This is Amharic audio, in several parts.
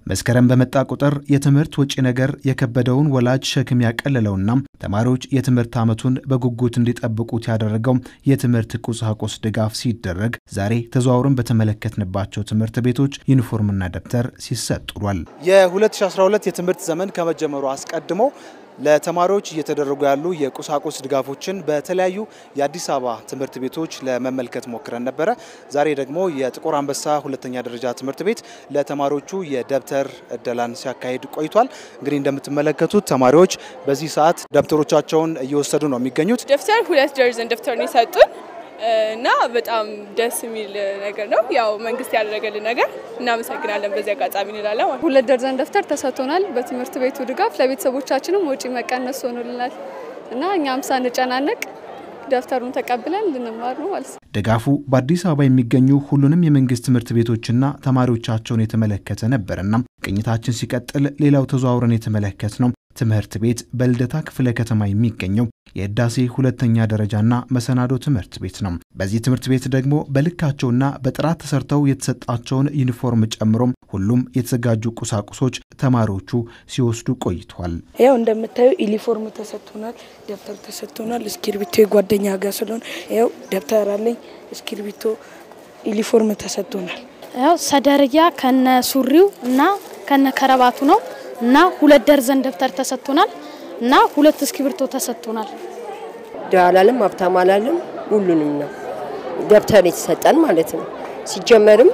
መስከረም በመጣ ቁጥር የትምህርት ወጪ ነገር የከበደውን ወላጅ ሸክም ያቀለለውና ተማሪዎች የትምህርት ዓመቱን በጉጉት እንዲጠብቁት ያደረገው የትምህርት ቁሳቁስ ድጋፍ ሲደረግ ዛሬ ተዘዋውረን በተመለከትንባቸው ትምህርት ቤቶች ዩኒፎርምና ደብተር ሲሰጥ ውሏል። የ2012 የትምህርት ዘመን ከመጀመሩ አስቀድሞ ለተማሪዎች እየተደረጉ ያሉ የቁሳቁስ ድጋፎችን በተለያዩ የአዲስ አበባ ትምህርት ቤቶች ለመመልከት ሞክረን ነበረ። ዛሬ ደግሞ የጥቁር አንበሳ ሁለተኛ ደረጃ ትምህርት ቤት ለተማሪዎቹ የደብተር እደላን ሲያካሂድ ቆይቷል። እንግዲህ እንደምትመለከቱት ተማሪዎች በዚህ ሰዓት ደብተሮቻቸውን እየወሰዱ ነው የሚገኙት። ደብተር ሁለት ደርዘን ደብተር ነው የሰጡን እና በጣም ደስ የሚል ነገር ነው። ያው መንግስት ያደረገልን ነገር እናመሰግናለን። በዚህ አጋጣሚ እንላለን። ሁለት ደርዘን ደብተር ተሰጥቶናል። በትምህርት ቤቱ ድጋፍ ለቤተሰቦቻችንም ወጪ መቀነስ ሆኖልናል እና እኛም ሳንጨናነቅ ደብተሩን ተቀብለን ልንማር ነው ማለት ነው። ድጋፉ በአዲስ አበባ የሚገኙ ሁሉንም የመንግስት ትምህርት ቤቶችና ተማሪዎቻቸውን የተመለከተ ነበርና ቅኝታችን ሲቀጥል ሌላው ተዘዋውረን የተመለከት ነው ትምህርት ቤት በልደታ ክፍለ ከተማ የሚገኘው የህዳሴ ሁለተኛ ደረጃና መሰናዶ ትምህርት ቤት ነው። በዚህ ትምህርት ቤት ደግሞ በልካቸውና በጥራት ተሰርተው የተሰጣቸውን ዩኒፎርም ጨምሮም ሁሉም የተዘጋጁ ቁሳቁሶች ተማሪዎቹ ሲወስዱ ቆይተዋል። ያው እንደምታዩ ዩኒፎርም ተሰጥቶናል፣ ደብተር ተሰጥቶናል። እስክርቢቶ የጓደኛ ጋር ስለሆነ ያው ደብተር አለኝ፣ እስክርቢቶ፣ ዩኒፎርም ተሰጥቶናል። ያው ሰደርያ ከነ ሱሪው እና ከነ ከረባቱ ነው እና ሁለት ደርዘን ደብተር ተሰጥቶናል እና ሁለት እስክሪብቶ ተሰጥቶናል። ድሃ አላለም ሀብታም አላለም፣ ሁሉንም ነው ደብተር የተሰጠን ማለት ነው። ሲጀመርም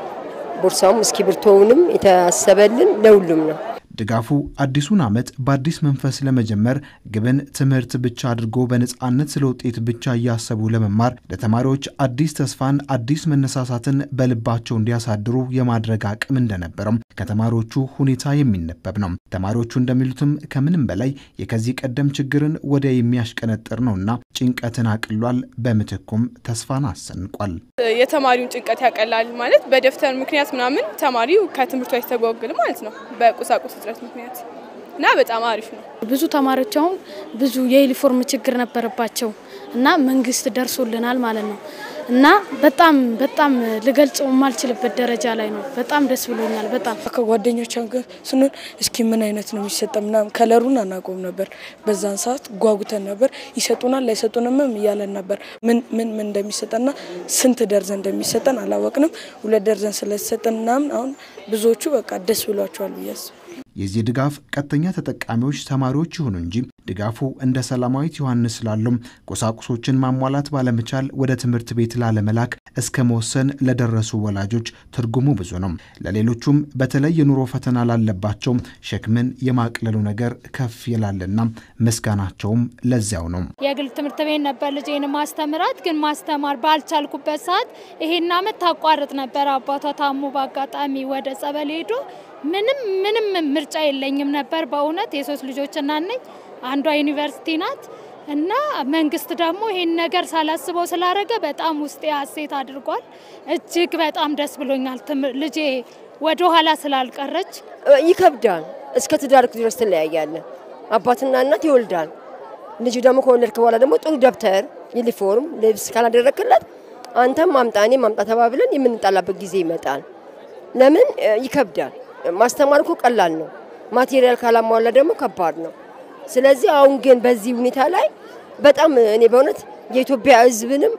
ቦርሳውም እስክሪብቶውንም የታሰበልን ለሁሉም ነው። ድጋፉ አዲሱን ዓመት በአዲስ መንፈስ ለመጀመር ግብን ትምህርት ብቻ አድርጎ በነፃነት ስለ ውጤት ብቻ እያሰቡ ለመማር ለተማሪዎች አዲስ ተስፋን፣ አዲስ መነሳሳትን በልባቸው እንዲያሳድሩ የማድረግ አቅም እንደነበረም ከተማሪዎቹ ሁኔታ የሚነበብ ነው። ተማሪዎቹ እንደሚሉትም ከምንም በላይ የከዚህ ቀደም ችግርን ወዲያ የሚያሽቀነጥር ነውና ጭንቀትን አቅሏል፣ በምትኩም ተስፋን አሰንቋል። የተማሪውን ጭንቀት ያቀላል ማለት በደብተር ምክንያት ምናምን ተማሪው ከትምህርቱ አይስተጓጎልም ማለት ነው በቁሳቁስ እጥረት ምክንያት እና በጣም አሪፍ ነው። ብዙ ተማሪዎች አሁን ብዙ የዩኒፎርም ችግር ነበረባቸው እና መንግስት ደርሶልናል ማለት ነው እና በጣም በጣም ልገልጸው የማልችልበት ደረጃ ላይ ነው። በጣም ደስ ብሎኛል። በጣም ከጓደኞች ጋር ስንሆን እስኪ ምን አይነት ነው የሚሰጠ ምናምን ከለሩን አናውቀውም ነበር። በዛን ሰዓት ጓጉተን ነበር። ይሰጡናል ላይሰጡንምም እያለን ነበር። ምን ምን ምን እንደሚሰጠና ስንት ደርዘን እንደሚሰጠን አላወቅንም። ሁለት ደርዘን ስለተሰጠን ምናምን አሁን ብዙዎቹ በቃ ደስ ብሏቸዋል ብዬ አስባለሁ። የዚህ ድጋፍ ቀጥተኛ ተጠቃሚዎች ተማሪዎች ይሁኑ እንጂ ድጋፉ እንደ ሰላማዊት ዮሐንስ ላሉም ቁሳቁሶችን ማሟላት ባለመቻል ወደ ትምህርት ቤት ላለመላክ እስከ መወሰን ለደረሱ ወላጆች ትርጉሙ ብዙ ነው። ለሌሎቹም በተለይ የኑሮ ፈተና ላለባቸው ሸክምን የማቅለሉ ነገር ከፍ ይላልና ምስጋናቸውም ለዚያው ነው። የግል ትምህርት ቤት ነበር ልጄን ማስተምራት፣ ግን ማስተማር ባልቻልኩበት ሰዓት ይሄን አመት ታቋርጥ ነበር። አባቷ ታሞ በአጋጣሚ ወደ ጸበል ሄዶ ምንም ምንም ምርጫ የለኝም ነበር። በእውነት የሶስት ልጆች እናት ነኝ። አንዷ ዩኒቨርሲቲ ናት እና መንግስት ደግሞ ይሄን ነገር ሳላስበው ስላደረገ በጣም ውስጤ ሀሴት አድርጓል። እጅግ በጣም ደስ ብሎኛል። ልጄ ወደ ኋላ ስላልቀረች ይከብዳል። እስከ ትዳርክ ድረስ ትለያያለን። አባትና እናት ይወልዳል። ልጅ ደግሞ ከወለድክ በኋላ ደግሞ ጥሩ ደብተር፣ ዩኒፎርም፣ ልብስ ካላደረክለት አንተም ማምጣ እኔ ማምጣ ተባብለን የምንጣላበት ጊዜ ይመጣል። ለምን ይከብዳል። ማስተማር እኮ ቀላል ነው። ማቴሪያል ካላሟላ ደግሞ ከባድ ነው። ስለዚህ አሁን ግን በዚህ ሁኔታ ላይ በጣም እኔ በእውነት የኢትዮጵያ ሕዝብንም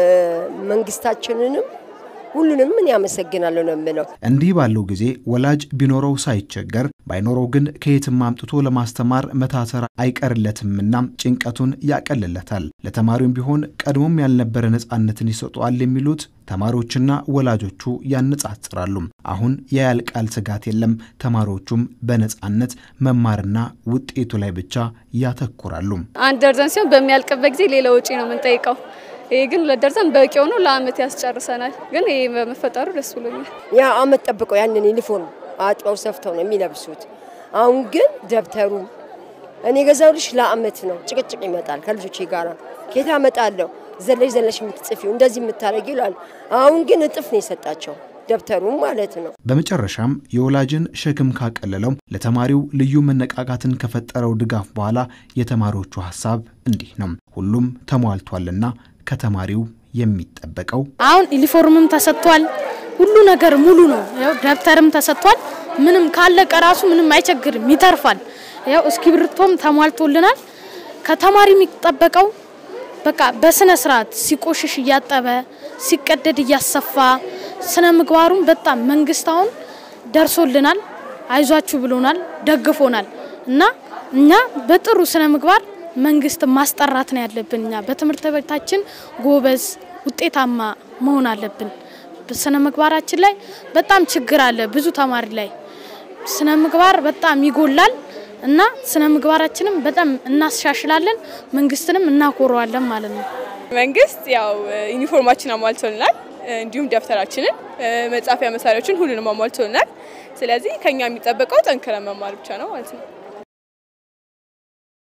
መንግስታችንንም ሁሉንም ምን ያመሰግናለሁ ነው የምለው። እንዲህ ባለው ጊዜ ወላጅ ቢኖረው ሳይቸገር ባይኖረው ግን ከየትም አምጥቶ ለማስተማር መታተር አይቀርለትምና ጭንቀቱን ያቀልለታል። ለተማሪውም ቢሆን ቀድሞም ያልነበረ ነፃነትን ይሰጠዋል የሚሉት ተማሪዎችና ወላጆቹ ያነጻጽራሉ። አሁን የያልቃል ስጋት የለም። ተማሪዎቹም በነፃነት መማርና ውጤቱ ላይ ብቻ ያተኩራሉ። አንድ ደርዘን ሲሆን በሚያልቅበት ጊዜ ሌላ ወጪ ነው የምንጠይቀው። ይሄ ግን ሁለት ደርዘን በቂ ሆኖ ለአመት ያስጨርሰናል። ግን ይሄ በመፈጠሩ ደስ ብሎኛል። ያ አመት ጠብቀው ያንን ዩኒፎርም አጥበው ሰፍተው ነው የሚለብሱት። አሁን ግን ደብተሩ እኔ ገዛውልሽ ለአመት ነው። ጭቅጭቅ ይመጣል ከልጆቼ ጋራ ኬታ አመጣለሁ ዘለሽ ዘለሽ የምትጽፊው እንደዚህ የምታደርጊው ይላሉ። አሁን ግን እጥፍ ነው የሰጣቸው ደብተሩ ማለት ነው። በመጨረሻም የወላጅን ሸክም ካቀለለው ለተማሪው ልዩ መነቃቃትን ከፈጠረው ድጋፍ በኋላ የተማሪዎቹ ሀሳብ እንዲህ ነው። ሁሉም ተሟልቷልና ከተማሪው የሚጠበቀው አሁን ዩኒፎርምም ተሰጥቷል። ሁሉ ነገር ሙሉ ነው። ያው ደብተርም ተሰጥቷል። ምንም ካለቀ ራሱ ምንም አይቸግርም፣ ይተርፋል። ያው እስክሪብቶም ተሟልቶልናል። ከተማሪ የሚጠበቀው በቃ በስነ ስርዓት ሲቆሽሽ እያጠበ ሲቀደድ እያሰፋ ስነ ምግባሩን በጣም መንግስት አሁን ደርሶልናል፣ አይዟችሁ ብሎናል፣ ደግፎናል እና እኛ በጥሩ ስነ ምግባር መንግስት ማስጠራት ነው ያለብን። እኛ በትምህርት ቤታችን ጎበዝ ውጤታማ መሆን አለብን። ስነ ምግባራችን ላይ በጣም ችግር አለ። ብዙ ተማሪ ላይ ስነ ምግባር በጣም ይጎላል እና ስነ ምግባራችንም በጣም እናሻሽላለን፣ መንግስትንም እናኮረዋለን ማለት ነው። መንግስት ያው ዩኒፎርማችን አሟልቶልናል፣ እንዲሁም ደብተራችንን፣ መጻፊያ መሳሪያዎችን ሁሉንም አሟልቶልናል። ስለዚህ ከኛ የሚጠበቀው ጠንክረን መማር ብቻ ነው ማለት ነው።